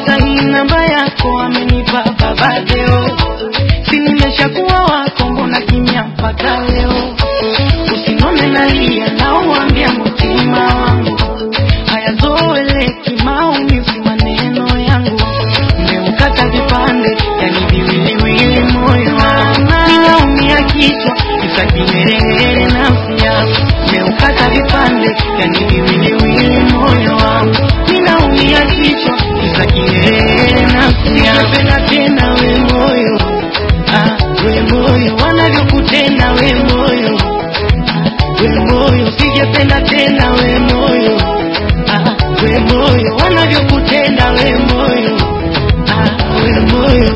nimepata hii namba yako, amenipa baba leo, si nimeshakuwa wako, mbona kimya mpaka leo? Usinone nalia, nauambia mtima wangu hayazoeleki, maumivu maneno yangu, umeukata vipande, yani viwiliwili moyo wangu, ninaumia kichwa, kisa kiherehere nafsi yangu, umeukata vipande, yani viwiliwili moyo wangu, ninaumia kichwa, kisa kiherehere nafsi yangu, napenda tena we moyo, ah, we moyo, wanavyokutenda we moyo we moyo, sijapenda tena we moyo, ah, we moyo, wanavyokutenda we moyo, ah, we moyo.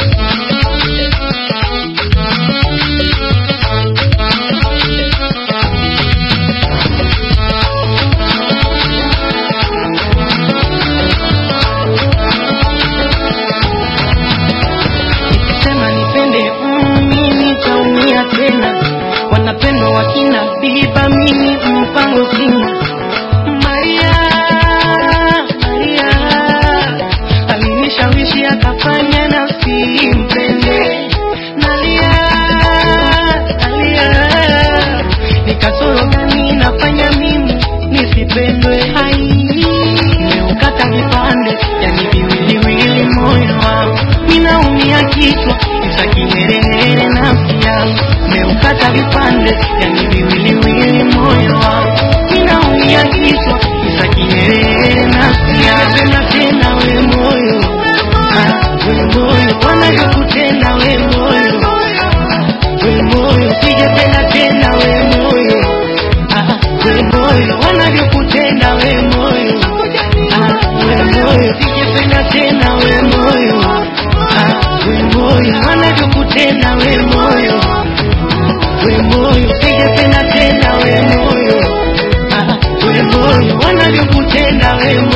Nikisema nipende mm, mimi nitaumia tena, wanapendwa wakina biba, mimi mpango sina. Maria, Maria alinishawishi akafanya nafsi mpende, nalia nalia, nikasoro gani nafanya mimi nisipendwe? Hai, nimeukata vipande, yani viwiliwili moyo wangu, ninaumia kichwa, kisa kiherehere nafsi yangu, nimeukata vipande, yani viwiliwili moyo wangu, ninaumia kichwa, kisa kiherehere nafsi yangu, tena tena we moyo, ah, we moyo, wanavyokutenda we moyo, ah, we moyo, sijapenda tena we moyo, ah, we moyo, wanavyokutenda we moyo, ah, we moyo, sijapenda tena we moyo, ah, we moyo, wanavyokutenda we moyo, we moyo, sijapenda tena we moyo, ah, we moyo, wanavyokutenda we moyo.